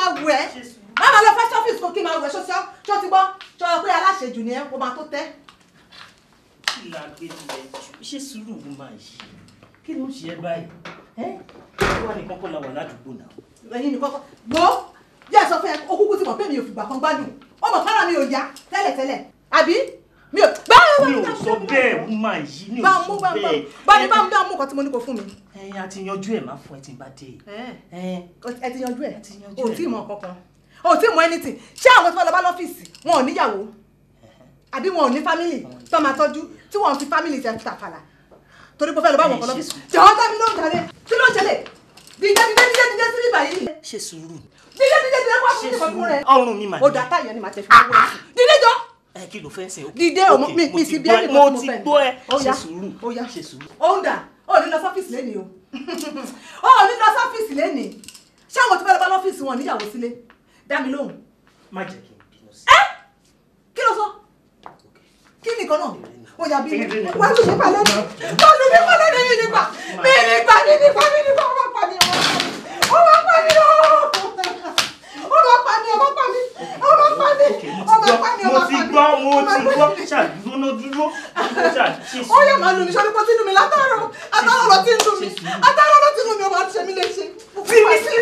máa wù ẹ́ má máa lọ fẹ́ sọ́fíìsì kó kí n máa wù ẹ́ ṣọ́ṣọ́ ṣọ́ ti gbọ́ ṣọ́ pé aláṣejù ni ẹ́ kó máa tó tẹ́. kí la gbé tilẹ̀ jù ṣé sùúrù ló máa yí kí ló ń ṣe ẹ báyìí ẹ wà ní kọ́kọ́ la wà ládùúgbò náà. ẹ̀yin nìkan kọ́ gbọ́ díẹ̀ sọ fún ẹ okúkú ti mọ̀ pé mi ò fìgbà kan gbádùn ó mọ̀ kára mi ò yá tẹ́lẹ̀tẹ́lẹ̀ àbí mi ò bá mi ò sọ bẹ́ẹ̀ ó máa yí mi ò bá sọ mú bá mú bẹ́ẹ̀. bá mi bá mi bá mú nǹkan tí mo ní kó fún mi. ẹyin a ti yanjú ẹ máa fún ẹ tí n bá dé. ẹ ti yanjú ẹ yanjú o ẹ. tí mọ kankan o tí mọ anything ṣé àwọn tí wọn lọ bá lọ́fíìsì wọn ò níyàwó àbí wọn ò ní family tó máa tọ́jú tí wọn fi family tẹ tàfàlà torí pé ó fẹ́ lọ bá wọn kọ lọ́fíìsì jọ̀wọ́ tẹ́mi ló ń jalè kí ló ń jalè dídé dídé dídé dídé sí ibà yìí ṣe sùúrù dídé dídé dídé wá fún ìfọ̀n fún rẹ ọrùn mi mà ó dá táyà ni màá tẹ fi owó sí dídé jọ ẹ kí ló fẹ́ sìn. dídé o Ok, mi mo mi ti sì bí gbọ́ ẹnì ẹ, kan mo tí mo ti fẹ́ gbọ́ ẹ ó ṣe yá sùúrù ó yá ṣe sùúrù. ó ń dà ó ní lọ sọ́fíìsì lẹ́nìí o ó ní lọ sọ́fíìsì lẹ́nìí ṣé àwọn tí wọ́n lọ bá lọ́fíìsì wọn níyàwó sílé dá mi lóhùn má jẹ́ kí n bínú sí. kí ló sọ kí nìkan náà ó yà bí mi Eré ni. wà á lù mí palẹ́ mi wà á lù mí palẹ́ mi mi nípa mi nípa mi nípa mi nípa ọmọ pa mi ọmọ pa mi ọmọ pa mi ọmọ pa mi ọmọ pa mi ọmọ pa mi ọmọ pa mi ọmọ mo pa ti mi gbọ́ mo ọmọ ti pa gbọ́ mi. ṣàdúró dúró ṣàṣe ó yẹ màá lù mí sọ́dún pọ́ sínú mi látàárọ̀ àtàárọ̀ lọ tí ń dùn mí àtàárọ̀ lọ tí ń dùn mí ọmọ àti ṣẹ́mi lè ṣe. fi mi sí.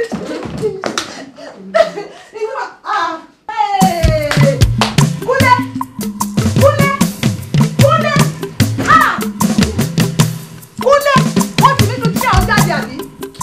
kúlẹ̀ kúlẹ̀ kúlẹ̀ ah kúlẹ̀ wọ́n ti nínú tí àwọn jáde àbí.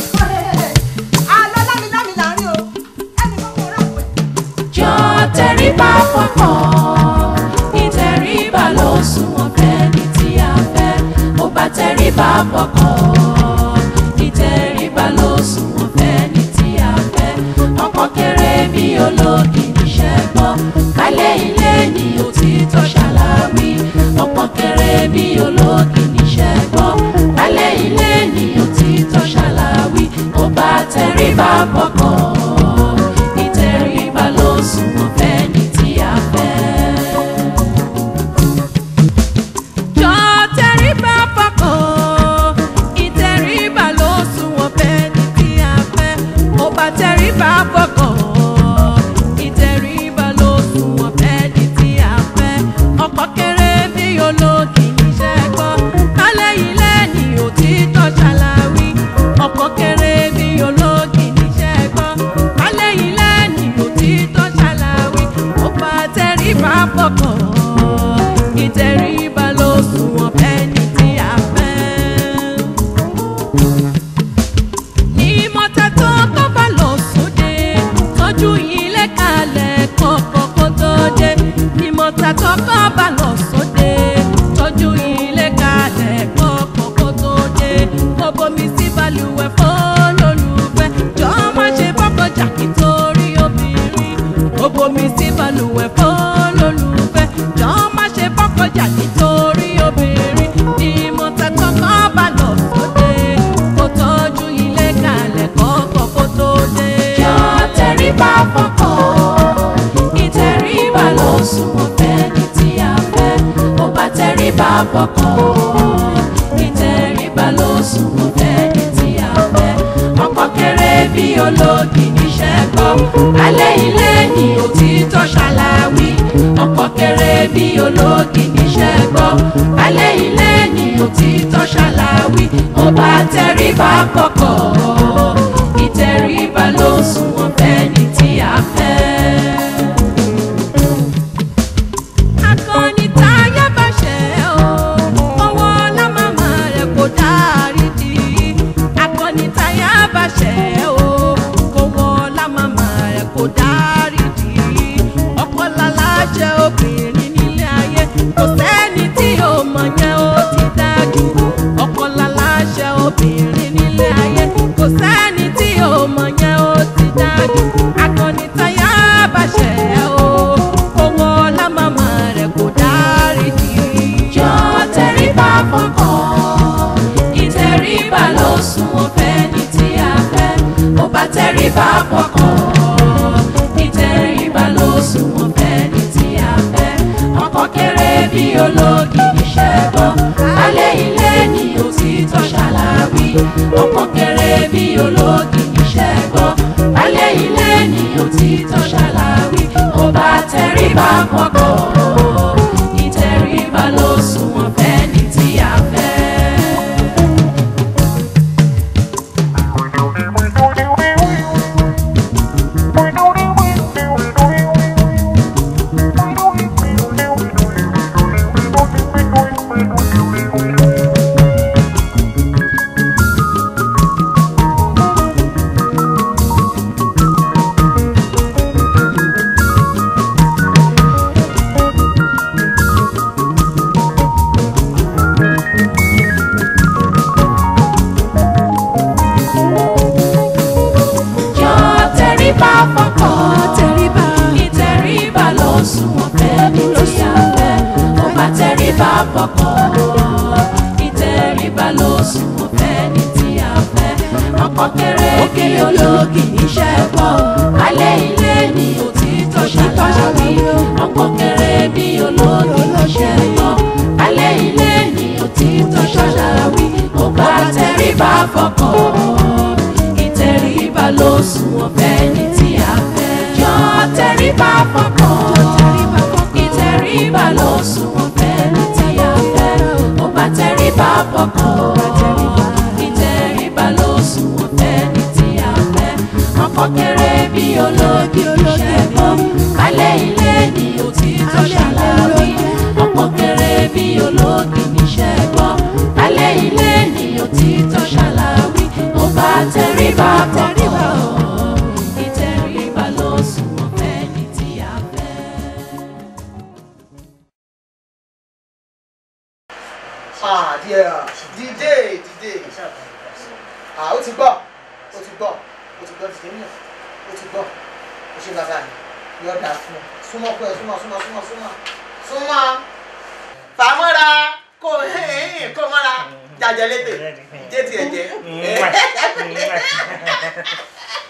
àlọ́ lámilámi là ń rí o ẹnì kan kò rà pẹ́. jọ tẹríba fọkàn ìtẹríba ló sunwọ̀n fẹ́ni tí a fẹ́ mo bá tẹríba fọkàn ìtẹríba ló sunwọ̀n fẹ́ni tí a fẹ́ ọkọ kéré bí ológi níṣẹ́ gbọ́ kálẹ̀ ilé ní òtítọ́ ṣàlàwí ọkọ kéré bí ológi níṣẹ́ gbọ́ kálẹ̀ ilé ní òtítọ́ ṣàlàwí mo bá tẹríba fọkàn ìtẹríba ló sunwọ̀n fẹ́ni tí a fẹ́. jọ tẹríba fọkàn ìtẹríba ló sunwọ̀n fẹ́ni tí a fẹ́. mo bá tẹríba fọkàn ìtẹríba ló sunwọ̀n fẹ́ni tí a fẹ́. ọkọ kéré bí ológi níṣẹ́ gbọ́ kálẹ̀ ilé ní òtítọ́ ṣàlàwí. ọkọ kéré bí ológi níṣẹ́ gbọ́ kálẹ̀ ilé ní òtítọ́ ṣàlàwí. mo bá tẹríba fọkàn ìtẹríba ló sunwọ̀n fẹ́ni tí a fẹ́ ìmọ̀ta tó tó bá lọ sóde tọ́jú ilé kalẹ̀ kọ̀ọ̀kan kó tó dé ìmọ̀ta tó tó bá lọ sóde tọ́jú ilé kalẹ̀ kọ̀ọ̀kan kó tó dé kó bomi sí balùwẹ̀ fọ́lọ́lùfẹ́ jọ má ṣe bọ́kọjà kí torí obìnrin kó bomi sí balùwẹ̀ fọ́lọ́lùfẹ́ jọ má ṣe bọ́kọjà kí torí obìnrin ìmọ̀ta tó tó bá lọ sóde kó tọ́jú ilé kalẹ̀ kọ́kọ́ kó tó dé. jọ tẹríba fọkàn ìtẹríba ló sunwọ̀n fẹ́ni tí a fẹ́ ó bá tẹríba fọkàn ìtẹríba ló sunwọ̀n fẹ́ni tí a fẹ́ ọkọ kéré bí ológi níṣẹ́ gbọ́ alẹ́ ilé ní òtítọ́ ṣàlàwí ọkọ kéré bí ológi níṣẹ́ gbọ́ alẹ́ ilé ní òtítọ́ ṣàlàwí ó bá tẹríba kọ̀kọ̀ ìtẹríba ló sunwọ̀n fẹ́ni tí a fẹ́. akọni táyà bá ṣẹ̀ ọ́ ọwọ́ lámàmá rẹ̀ kò dárí di akọni táyà bá ṣẹ̀ ọ́ ọwọ́ lámàmá rẹ̀ kò dárí di ọkọ lálájẹ obìnrin nílé ayé kò sẹ́ni tí ó mọ̀ yẹn ó ti dájú ọkọ lálájẹ obìnrin nílé ayé kò sẹ́ni tí ó mọ̀ yẹn ó ti dájú akọni táyà bá ṣẹ̀ ọ́ owó lámàmá rẹ̀ kò dárí di. jọ tẹríba fọkàn ìtẹríba ló sunwọ̀n fẹ́ni tí a fẹ́ ó bá tẹríba fọkàn ìtẹríba ló sunwọ̀n fẹ́ni tí a fẹ́ ọkọ kéré bí ológi níṣẹ́ gbọ́ alẹ́ ilé ní òtítọ́ ṣàlàwí ọkọ kéré bí ológi níṣẹ́ gbọ́ alẹ́ ilé ní òtítọ́. tẹríba fọ́kọ ìtẹríba ló sunwọ̀n fẹ́ni tí a fẹ́. jọ tẹríba fọ́kọ tẹríba ìtẹríba ló sunwọ̀n fẹ́ni tí a fẹ́. ó bá tẹríba fọ́kọ ìtẹríba ló sunwọ̀n fẹ́ni tí a fẹ́. ọkọ kéré kí olóògì níṣẹ́ gbọ́ alẹ́ ilé ni òtítọ́ ṣàlàyé ọkọ kéré bí olóògì níṣẹ́ gbọ́ alẹ́ ilé ni òtítọ́ ṣàlàyé ó bá tẹríba fọ́kọ ìtẹríba ló sunwọ̀n fẹ́ni tí a fẹ́. jọ tẹríba fọ́kọ ìtẹríba ló sunwọ̀n fẹ́ni tí a fẹ́. ó bá tẹríba fọ́kọ ìtẹríba ló sunwọ̀n fẹ́ni tí a fẹ́. ọkọ kéré bí ológi ṣẹ́gbọ́ alẹ́ ilé ni òtítọ́ ṣàlàyé. ọkọ kéré bí ológi ṣẹ́gbọ́ alẹ́ ilé ni òtítọ́ ṣàlàyé. ó bá tẹríba fọ́kọ ìtẹríba ló sunwọ̀n fẹ́ni tí a fẹ́. Ah, dear. Dìde, dìde. Ah, ó ti gbọ́. Ó ti gbọ́. Ó ti gbọ́ dìde náà. Ó ti gbọ́. Ó ṣe bàbá mi. Yọ dà fún ọ. Súnmọ́ pẹ́ súnmọ́ súnmọ́ súnmọ́ súnmọ́. Súnmọ́. Fàmọ́ra kò hẹ́hìn kò mọ́ra. Jàjẹ́ lédè. Jẹ́ tiẹ̀ jẹ́.